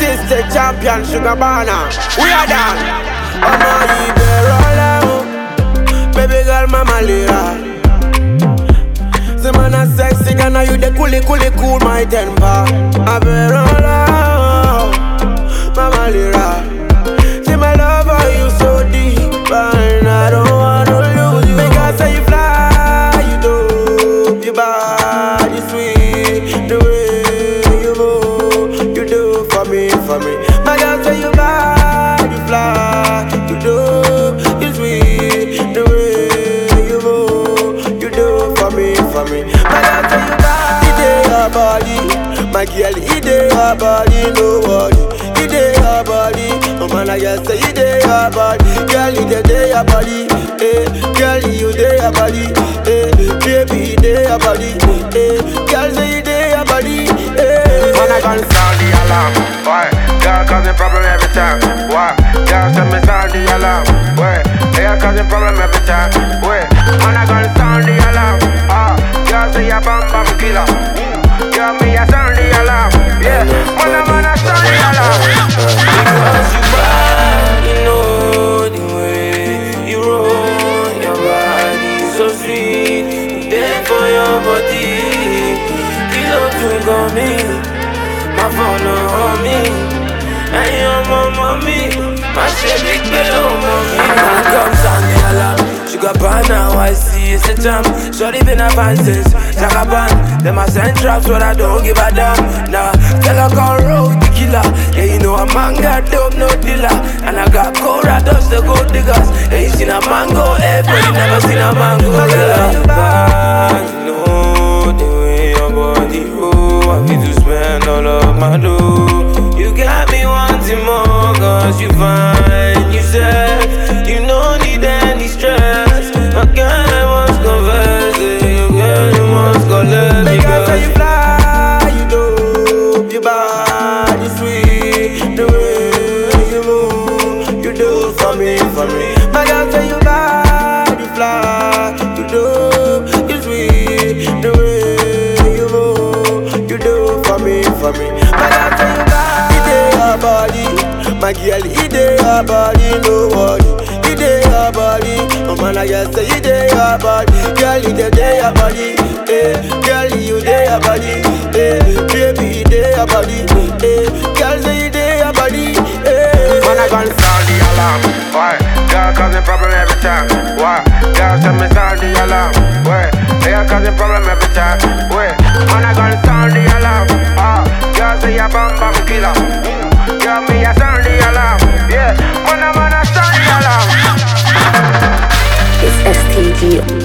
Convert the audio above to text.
Artistic champion, sugar banner. We are done. Ọmọ ìbẹ̀rọ̀lẹ́ o, baby girl mama lera. Say man a sexy, Ghana you the coolie coolie cool my temper. Ìbẹ̀rọ̀lẹ́ o, mama lera. Say my love for you so deep and I don't wanna lose you. Because say you fly, you dope, you body sweet, the way you move, you do for me, for me. My girl say you body fly, you dope, you sweet, the way you move, you do for me, for me. My girl say you body, it dey your body, my girl, it dey your body, no worry, it dey your body. Oh man, I just say it dey your body, girl, it dey dey your body, eh? Girl, you dey your body, eh? Baby, it dey your body, eh? Girl, say it dey your body, eh? When I gun sound the alarm, why? Girl causing problem every time, why? Girl send me sound the alarm, why? They are causing problem every time, why? When I gun sound the alarm, ah, girl say you bam bam killer, girl me a sound the alarm, yeah. Man a man a sound the alarm. Because you bad, you know the way you roll your body so sweet. There for your body, kilo to go me, my phone on me, and your mama me, my big bell on me. Come sound the alarm, sugar pan now I see it's a jam. Shorty been a fan since Jagaban. Them a send traps, but I don't give a damn. Nah, tell her come roll the killer. Yeah, you know a man got dope, no dealer. And I got Cora, dust the gold diggers. Yeah, you seen a mango, eh, but you never seen a mango. Yeah, bad, you know the way your body roll. I feel to spend all of my dough. You got me wanting more, cause you fine. You said you don't need any stress. My girl, I must confess, eh, your girl, you must go let me go. Say you fly, you dope, your body sweet, the way you move, you do for me, for me. My girl, say you fly, you fly, you dope, you sweet, the way you move, you do for me, for me. My girl, say you fly, it dey your body, my girl, it dey your body, no worry, it dey your body. Oh man, I just say it dey your body, girl, it dey dey your body, eh? Girl, you dey your body, eh? Baby, it dey your body, eh? Girl, say it dey your body, eh? When I gun sound the alarm, why? Girl causing problem every time, why? Girl send me sound the alarm, why? They are causing problem every time, why? When I gun sound the alarm, ah, girl say you bam bam killer, girl me a sound the alarm, yeah. Man a man a sound the alarm. It's STG.